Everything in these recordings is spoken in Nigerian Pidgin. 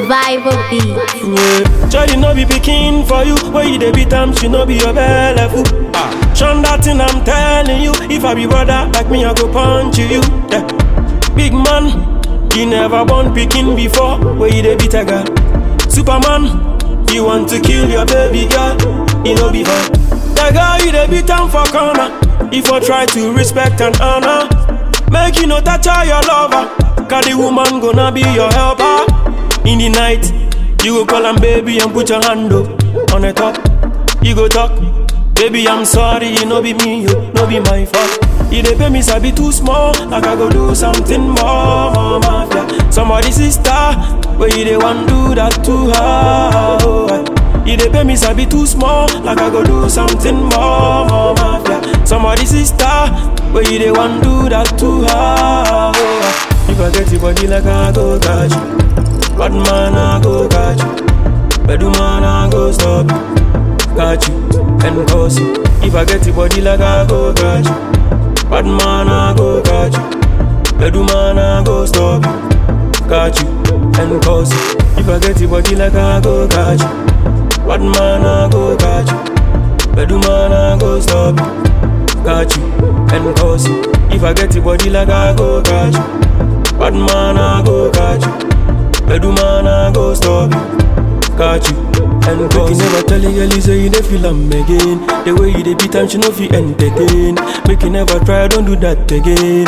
Survival beat. Yeah, Charlie no be pikin for you. Where you dey beat am, she no be your belly fool. Ah, Shun that thing I'm telling you. If I be brother like me, I go punch you. Yeah. Big man, you never born pikin before. Where you dey beat a girl? Superman, you want to kill your baby girl? You know be fun. The girl you dey beat am for corner. If I try to respect and honor, make you no touch her your lover. Cause the woman gonna be your helper. In the night, you go call am baby and put your hand up on the top. You go talk, baby I'm sorry, you no be me, you no be my fault. You dey pay me sabi too small, like I go do something more, mafia. Somebody sister, where you dey want do that to her? Oh, I- you dey pay me sabi too small, like I go do something more, more mafia. Somebody sister, where you dey want do that to her? Oh, I- if I get your body like I go catch you. Bad man, I go catch you. Bedu man, I go stop you. Catch you and cause you. If I get your body like I go catch you. Bad man, I go catch you. Bedu man, I go stop you. Catch you and cause you. If I get your body like I go catch you. Bad man, I go catch you. Bedu man, I go stop you. Catch you and cause you. If I get your body like I go catch you. Bad man, I go catch you. Bedu man, I go stop you. Catch you and cause you. never tell a girl you say you dey feel am again. The way you dey beat am, she no fit entertain. Make you never try, don't do that again.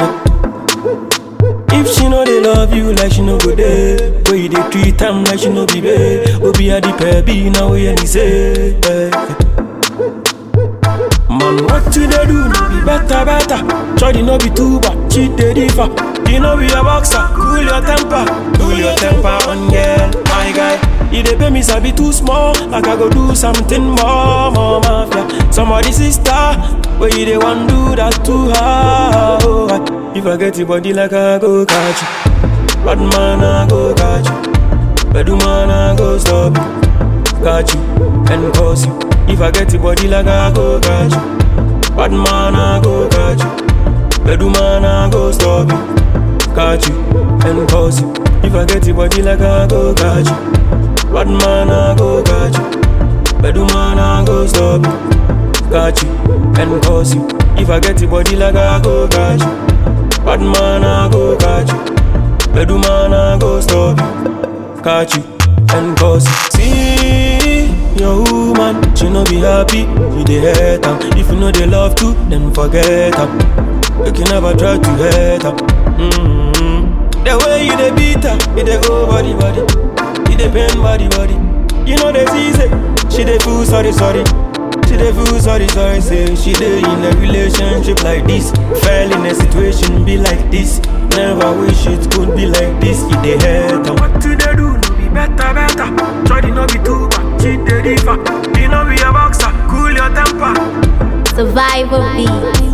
If she know they love you like she no go there, where you dey treat am like she no be babe. Obi a the baby now we any say. eh. Man, what you dey do no be better, better. Try no be too bad, cheat dey differ. You know be a boxer, cool your temper, cool your temper on girl, my guy. You dey pay me sabi too small, like I go do something more, more mafia. Somebody sister, where you dey want do that to her? Oh, I- if I get your body like I go catch you, bad man I go catch you, bedu man I go stop you, catch you and cause you. If I get your body like I go catch you, bad man I go catch you, bedu man I go stop you, catch you and cause you. If I get your body like I go catch you, bad man I go catch you, bedu man I go stop you, catch you and cause you. If I get your body like I go catch you, bad man I go catch you, bedu man I go stop you, catch you and cause you. See your woman, she no be happy, you dey hate am. If you know they love to, then forget am. You can never try to hate her. Mm-hmm. The way you dey beat her, it dey go body body, it dey pain body body. You know they see say she dey feel sorry sorry. She dey feel sorry sorry say she dey in a relationship like this. Fell in a situation be like this. Never wish it could be like this. It dey hurt her. What you dey do? No be better better. Try to no be too bad. She dey differ. You know be a boxer. Cool your temper. Survival beat.